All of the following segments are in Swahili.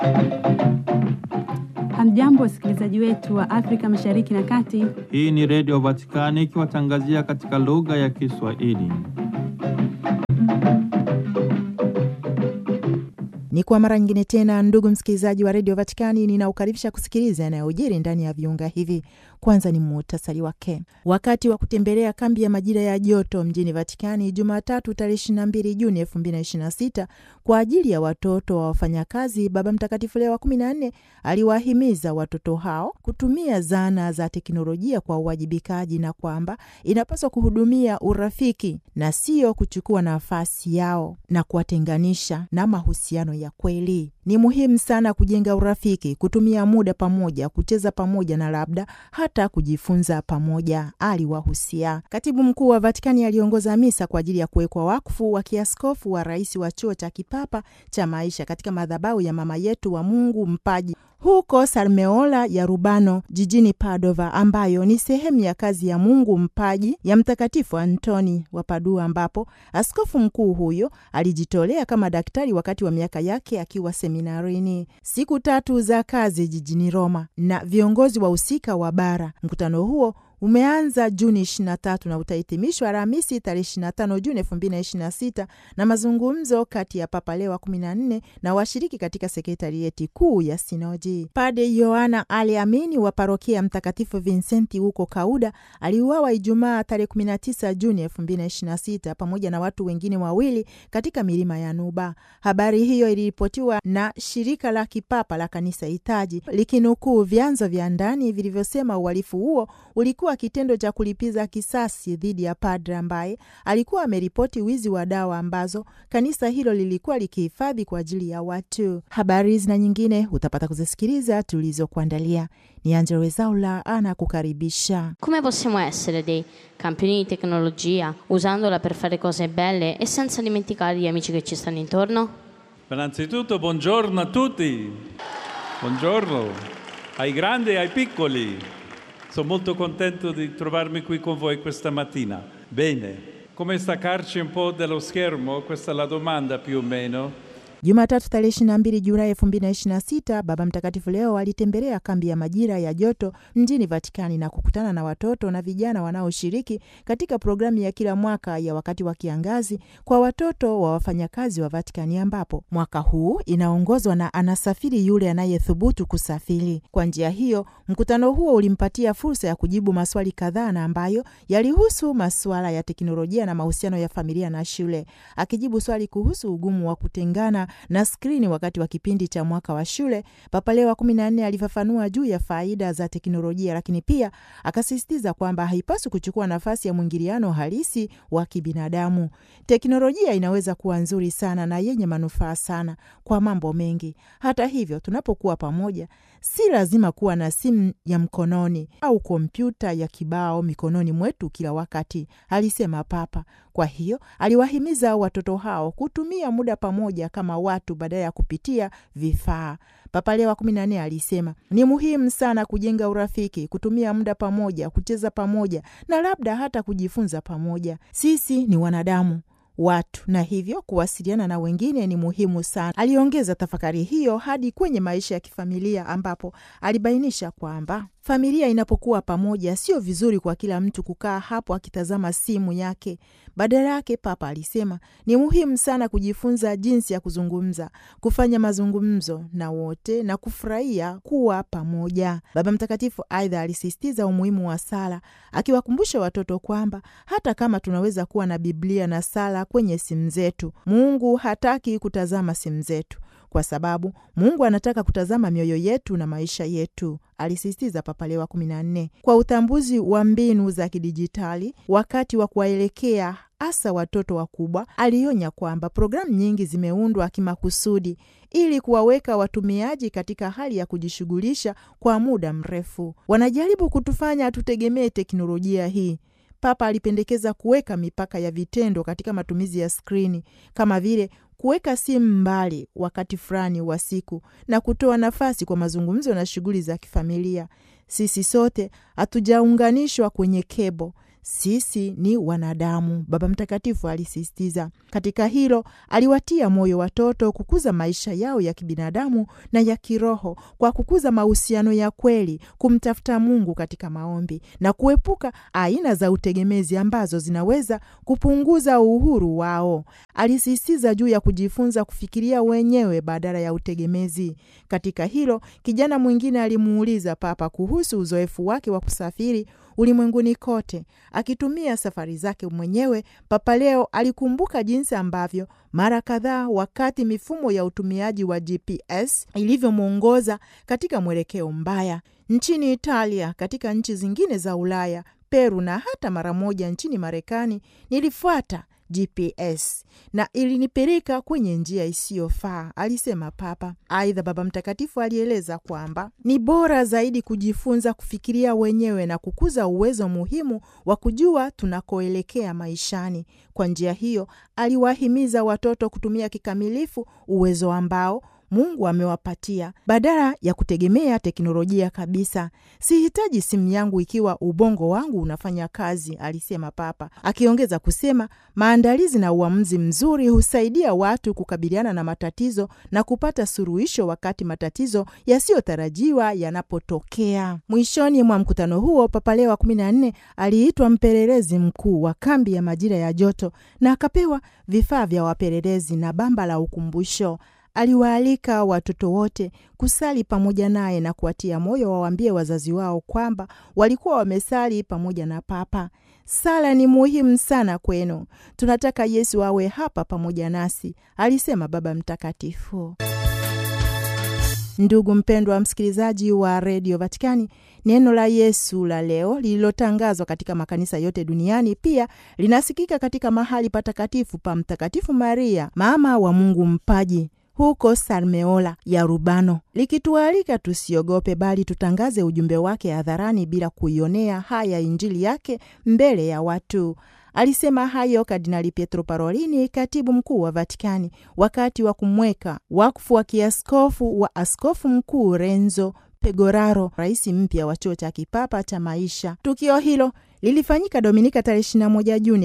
Hamjambo, wasikilizaji wetu wa Afrika Mashariki na Kati. Hii ni Redio Vatikani ikiwatangazia katika lugha ya Kiswahili. Ni kwa mara nyingine tena, ndugu msikilizaji wa redio Vatikani, ninaukaribisha kusikiliza yanayojiri ndani ya viunga hivi. Kwanza ni muhtasari wake. Wakati wa kutembelea kambi ya majira ya joto mjini Vatikani Jumatatu tarehe 22 Juni 2026 kwa ajili ya watoto wa wafanyakazi, Baba Mtakatifu Leo wa 14 aliwahimiza watoto hao kutumia zana za teknolojia kwa uwajibikaji na kwamba inapaswa kuhudumia urafiki na sio kuchukua nafasi yao na kuwatenganisha na mahusiano ya kweli. Ni muhimu sana kujenga urafiki, kutumia muda pamoja, kucheza pamoja na labda hata kujifunza pamoja, aliwahusia. Katibu mkuu wa Vatikani aliongoza misa kwa ajili ya kuwekwa wakfu wa kiaskofu wa rais wa chuo cha kipapa cha maisha katika madhabahu ya mama yetu wa Mungu mpaji huko Sarmeola ya Rubano jijini Padova, ambayo ni sehemu ya kazi ya Mungu mpaji ya Mtakatifu Antoni wa Padua, ambapo askofu mkuu huyo alijitolea kama daktari wakati wa miaka yake akiwa seminarini. Siku tatu za kazi jijini Roma na viongozi wahusika wa bara. Mkutano huo umeanza Juni 23 na utahitimishwa Alhamisi tarehe 25 Juni 2026 na mazungumzo kati ya Papa Leo wa 14 na washiriki katika sekretarieti kuu ya Sinodi. Pade Yohana Ali Amini wa parokia ya Mtakatifu Vincenti huko Kauda aliuawa Ijumaa tarehe 19 Juni 2026 pamoja na watu wengine wawili katika milima ya Nuba. Habari hiyo iliripotiwa na shirika la kipapa la kanisa hitaji likinukuu vyanzo vya ndani vilivyosema uhalifu huo ulikuwa kitendo cha kulipiza kisasi dhidi ya padre ambaye alikuwa ameripoti wizi wa dawa ambazo kanisa hilo lilikuwa likihifadhi kwa ajili ya watu. Habari hizi na nyingine utapata kuzisikiliza tulizokuandalia. Ni Angelo Wezaula anakukaribisha. Come possiamo essere dei campioni di tecnologia usandola per fare cose belle e senza dimenticare gli amici che ci stanno intorno? Innanzitutto buongiorno a tutti, buongiorno ai grandi e ai piccoli. Sono molto contento di trovarmi qui con voi questa mattina. Bene, come staccarci un po' dallo schermo? Questa è la domanda più o meno. Jumatatu tarehe 22 Julai 2026 Baba Mtakatifu leo alitembelea kambi ya majira ya joto mjini Vatikani na kukutana na watoto na vijana wanaoshiriki katika programu ya kila mwaka ya wakati wa kiangazi kwa watoto wa wafanyakazi wa Vatikani, ambapo mwaka huu inaongozwa na anasafiri yule anayethubutu kusafiri. Kwa njia hiyo, mkutano huo ulimpatia fursa ya kujibu maswali kadhaa na ambayo yalihusu masuala ya teknolojia na mahusiano ya familia na shule, akijibu swali kuhusu ugumu wa kutengana na skrini wakati wa kipindi cha mwaka wa shule. Papa Leo wa kumi na nne alifafanua juu ya faida za teknolojia, lakini pia akasisitiza kwamba haipaswi kuchukua nafasi ya mwingiliano halisi wa kibinadamu. Teknolojia inaweza kuwa nzuri sana na yenye manufaa sana kwa mambo mengi. Hata hivyo, tunapokuwa pamoja, si lazima kuwa na simu ya mkononi au kompyuta ya kibao mikononi mwetu kila wakati, alisema Papa. Kwa hiyo aliwahimiza watoto hao kutumia muda pamoja kama watu badala ya kupitia vifaa. Papa Leo wa kumi na nne alisema ni muhimu sana kujenga urafiki, kutumia muda pamoja, kucheza pamoja na labda hata kujifunza pamoja. Sisi ni wanadamu watu na hivyo kuwasiliana na wengine ni muhimu sana. Aliongeza tafakari hiyo hadi kwenye maisha ya kifamilia, ambapo alibainisha kwamba familia inapokuwa pamoja, sio vizuri kwa kila mtu kukaa hapo akitazama simu yake. Badala yake, Papa alisema ni muhimu sana kujifunza jinsi ya kuzungumza, kufanya mazungumzo na wote na kufurahia kuwa pamoja. Baba Mtakatifu aidha alisisitiza umuhimu wa sala, akiwakumbusha watoto kwamba hata kama tunaweza kuwa na Biblia na sala kwenye simu zetu, Mungu hataki kutazama simu zetu kwa sababu Mungu anataka kutazama mioyo yetu na maisha yetu, alisisitiza Papa Leo wa kumi na nne. Kwa utambuzi wa mbinu za kidijitali wakati wa kuwaelekea hasa watoto wakubwa, alionya kwamba programu nyingi zimeundwa kimakusudi ili kuwaweka watumiaji katika hali ya kujishughulisha kwa muda mrefu. Wanajaribu kutufanya tutegemee teknolojia hii. Papa alipendekeza kuweka mipaka ya vitendo katika matumizi ya skrini kama vile kuweka simu mbali wakati fulani wa siku na kutoa nafasi kwa mazungumzo na shughuli za kifamilia. Sisi sote hatujaunganishwa kwenye kebo, sisi ni wanadamu, Baba Mtakatifu alisisitiza. Katika hilo aliwatia moyo watoto kukuza maisha yao ya kibinadamu na ya kiroho kwa kukuza mahusiano ya kweli, kumtafuta Mungu katika maombi na kuepuka aina za utegemezi ambazo zinaweza kupunguza uhuru wao. Alisisitiza juu ya kujifunza kufikiria wenyewe badala ya utegemezi. Katika hilo, kijana mwingine alimuuliza Papa kuhusu uzoefu wake wa kusafiri ulimwenguni kote akitumia safari zake mwenyewe. Papa Leo alikumbuka jinsi ambavyo mara kadhaa, wakati mifumo ya utumiaji wa GPS ilivyomwongoza katika mwelekeo mbaya nchini Italia, katika nchi zingine za Ulaya, Peru na hata mara moja nchini Marekani, nilifuata GPS na ilinipeleka kwenye njia isiyofaa, alisema Papa. Aidha, Baba Mtakatifu alieleza kwamba ni bora zaidi kujifunza kufikiria wenyewe na kukuza uwezo muhimu wa kujua tunakoelekea maishani. Kwa njia hiyo, aliwahimiza watoto kutumia kikamilifu uwezo ambao Mungu amewapatia badala ya kutegemea teknolojia kabisa. Sihitaji simu yangu ikiwa ubongo wangu unafanya kazi, alisema Papa, akiongeza kusema maandalizi na uamuzi mzuri husaidia watu kukabiliana na matatizo na kupata suluhisho wakati matatizo yasiyotarajiwa yanapotokea. Mwishoni mwa mkutano huo, Papa Leo wa kumi na nne aliitwa mpelelezi mkuu wa kambi ya majira ya joto na akapewa vifaa vya wapelelezi na bamba la ukumbusho. Aliwaalika watoto wote kusali pamoja naye na kuwatia moyo wawaambie wazazi wao kwamba walikuwa wamesali pamoja na Papa. Sala ni muhimu sana kwenu. Tunataka Yesu awe hapa pamoja nasi, alisema Baba Mtakatifu. Ndugu mpendwa msikilizaji wa redio Vatikani, neno la Yesu la leo lililotangazwa katika makanisa yote duniani pia linasikika katika mahali patakatifu pa Mtakatifu Maria, mama wa Mungu Mpaji huko Sarmeola ya Rubano, likitualika tusiogope, bali tutangaze ujumbe wake hadharani bila kuionea haya Injili yake mbele ya watu. Alisema hayo Kardinali Pietro Parolini, katibu mkuu wa Vatikani, wakati wa kumweka wakfu wa kiaskofu wa askofu mkuu Renzo Pegoraro, rais mpya wa chuo cha kipapa cha maisha. Tukio hilo lilifanyika Dominika tarehe 21 Juni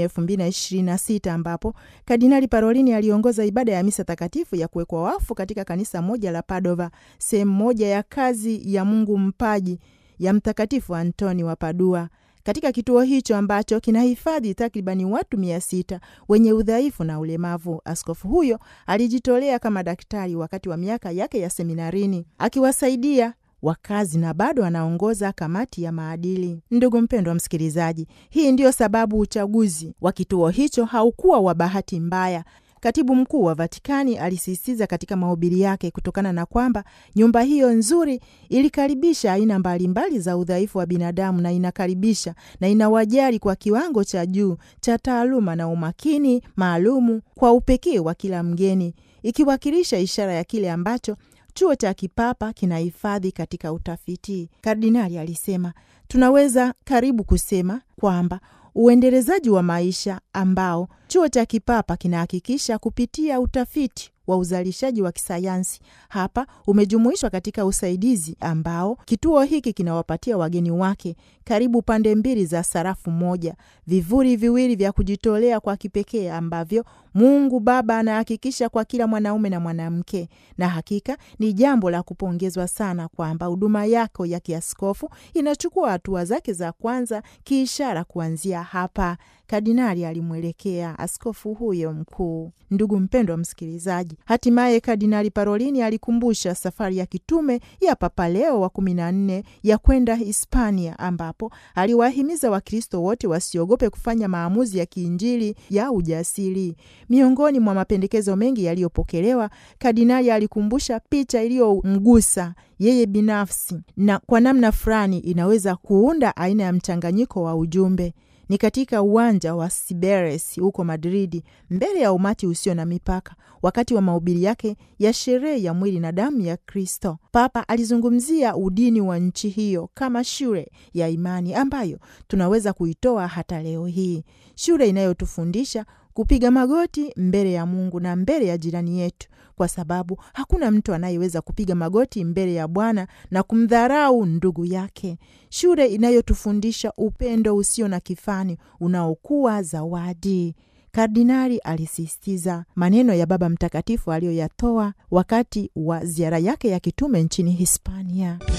2026 ambapo Kardinali Parolini aliongoza ibada ya misa takatifu ya kuwekwa wafu katika kanisa moja la Padova, sehemu moja ya kazi ya Mungu Mpaji ya Mtakatifu Antoni wa Padua. Katika kituo hicho ambacho kinahifadhi takribani watu mia sita wenye udhaifu na ulemavu, askofu huyo alijitolea kama daktari wakati wa miaka yake ya seminarini akiwasaidia wakazi na bado anaongoza kamati ya maadili. Ndugu mpendwa msikilizaji, hii ndiyo sababu uchaguzi wa kituo hicho haukuwa wa bahati mbaya. Katibu mkuu wa Vatikani alisisitiza katika mahubiri yake, kutokana na kwamba nyumba hiyo nzuri ilikaribisha aina mbalimbali za udhaifu wa binadamu na inakaribisha na inawajali kwa kiwango cha juu cha taaluma na umakini maalumu kwa upekee wa kila mgeni, ikiwakilisha ishara ya kile ambacho chuo cha kipapa kinahifadhi katika utafiti. Kardinali alisema, tunaweza karibu kusema kwamba uendelezaji wa maisha ambao chuo cha kipapa kinahakikisha kupitia utafiti wa uzalishaji wa kisayansi hapa umejumuishwa katika usaidizi ambao kituo hiki kinawapatia wageni wake karibu pande mbili za sarafu moja, vivuli viwili vya kujitolea kwa kipekee ambavyo Mungu Baba anahakikisha kwa kila mwanaume na mwanamke. Na hakika ni jambo la kupongezwa sana kwamba huduma yako ya kiaskofu inachukua hatua zake za kwanza kiishara kuanzia hapa. Kardinali alimwelekea askofu huyo mkuu. Ndugu mpendwa msikilizaji, hatimaye Kardinali Parolini alikumbusha safari ya kitume ya Papa Leo wa kumi na nne ya kwenda Hispania, ambapo aliwahimiza Wakristo wote wasiogope kufanya maamuzi ya kiinjili ya ujasiri. Miongoni mwa mapendekezo mengi yaliyopokelewa, kardinali alikumbusha picha iliyomgusa yeye binafsi na kwa namna fulani inaweza kuunda aina ya mchanganyiko wa ujumbe ni katika uwanja wa Siberes huko Madridi, mbele ya umati usio na mipaka, wakati wa mahubiri yake ya sherehe ya mwili na damu ya Kristo. Papa alizungumzia udini wa nchi hiyo kama shule ya imani ambayo tunaweza kuitoa hata leo hii, shule inayotufundisha kupiga magoti mbele ya Mungu na mbele ya jirani yetu, kwa sababu hakuna mtu anayeweza kupiga magoti mbele ya Bwana na kumdharau ndugu yake, shule inayotufundisha upendo usio na kifani unaokuwa zawadi. Kardinali alisisitiza maneno ya Baba Mtakatifu aliyoyatoa wakati wa ziara yake ya kitume nchini Hispania.